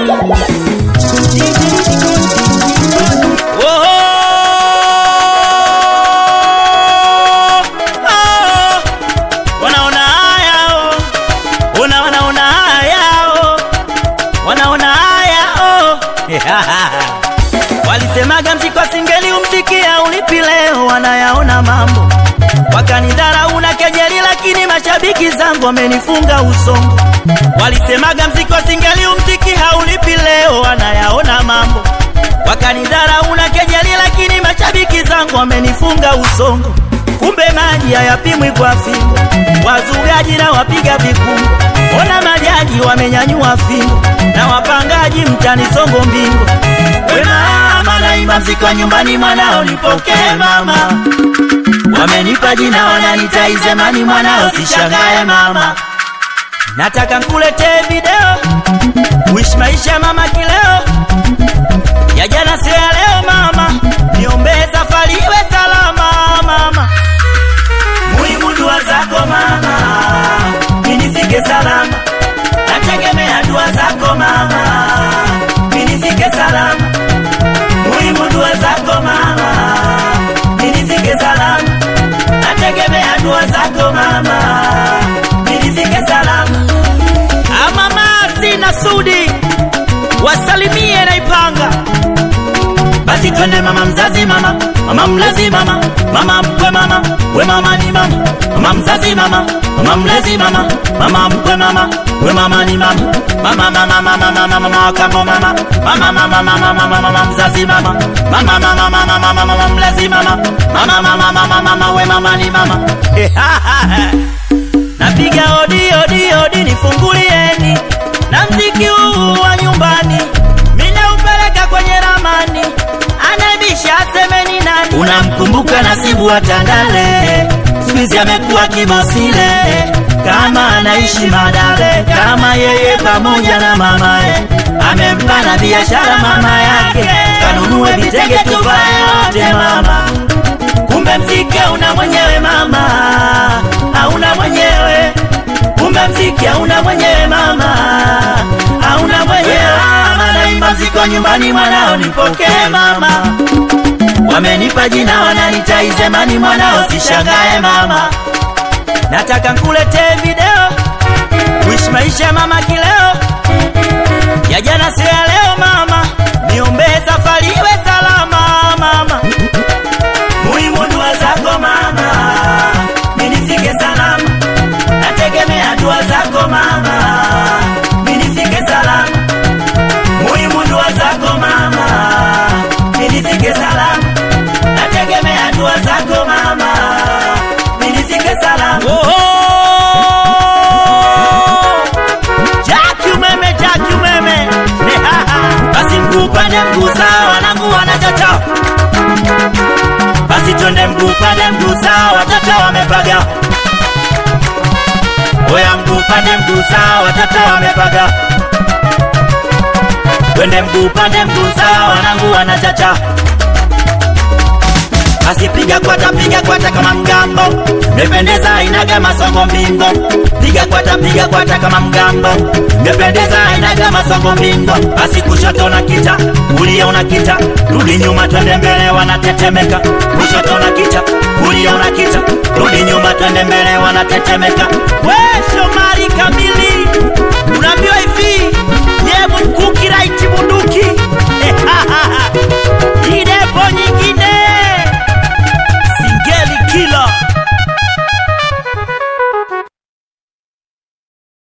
Oh, wanaona haya oh. Una wanaona haya oh. Wanaona haya oh. Walisemaga mziki wa singeli umsikia ulipi leo, wanayaona mambo wakanidharau na kejeli, lakini mashabiki zangu wamenifunga usongo. Walisemaga mziki wa singeli umziki haulipi leo, wanayaona mambo wakanidharau na kejeli, lakini mashabiki zangu wamenifunga usongo. Kumbe maji hayapimwi kwa fimbo, wazugaji na wapiga vikumbo. Ona majaji wamenyanyua fimbo na wapangaji mtani songo mbingo. We mama, naimba mziki wa nyumbani, mwanao nipokee mama. Wamenipa jina wananita Izemani, mwanao sishangae mama. Nataka nkuletee video wish maisha mama kileo ya jana sio ya leo mama, niombee safari iwe salama mama. Muhimu dua zako mama, minifike salama, nategemea dua zako mama, minifike salama. Muhimu dua zako mama, minifike salama, nategemea dua zako mama, minifike salama. Amama sina sudi wasalimie naipanga basi twende mama mzazi mama mama mlezi mama mama mkwe mama we mama ni mama mama mzazi mama mama mlezi mama mama mkwe mama we mama ni mama mama mama mama mama mama kambo mama mama mama mama mama mama mzazi mama mama mama mama mama mama mlezi mama mama mama mama mama we mama ni mama napiga odi odi odi nifungulieni na mziki huu wa nyumbani minaupeleka kwenye ramani anabisha asemeni nani unamkumbuka nasibu wa tandale skuizi amekuwa kibosile kama anaishi madale kama yeye pamoja na mamaye amempa na biashara mama yake kanunue vitenge tuvae wote mama kumbe mziki una mwenyewe mama hauna mwenyewe kumbe mziki hauna mwenyewe mama hauna mwenyewe mama naimba mziki wa nyumbani mwanao nipokee mama wamenipa jina wananita Izemani mwanao sishangae mama nataka nkuletee video wish maisha mama kileo ya jana sio ya leo mama niombee safari iwe salama mama muhimu dua zako mama minifike salama nategemea dua zako mama minifike salama muhimu dua zako mama minifike salama nategemea dua zako mama minifike salama oh, oh. Jaki umeme, jaki umeme basi mguu pande mguu sawa wanangu wanachacha basi twende mguu pande mguu sawa watoto wamepaga oya mguu pande mguu sawa watoto wamepaga twende mguu pande mguu sawa wanangu wanachacha basi piga kwata piga kwata kama mgambo mependeza inaga masongo mbingo piga kwata piga kwata kama mgambo mependeza inaga masongo mbingo basi kushoto na kita kulia una kita rudi nyuma twende mbele wanatetemeka kushoto na kita kulia una kita rudi nyuma twende mbele wanatetemeka we shomari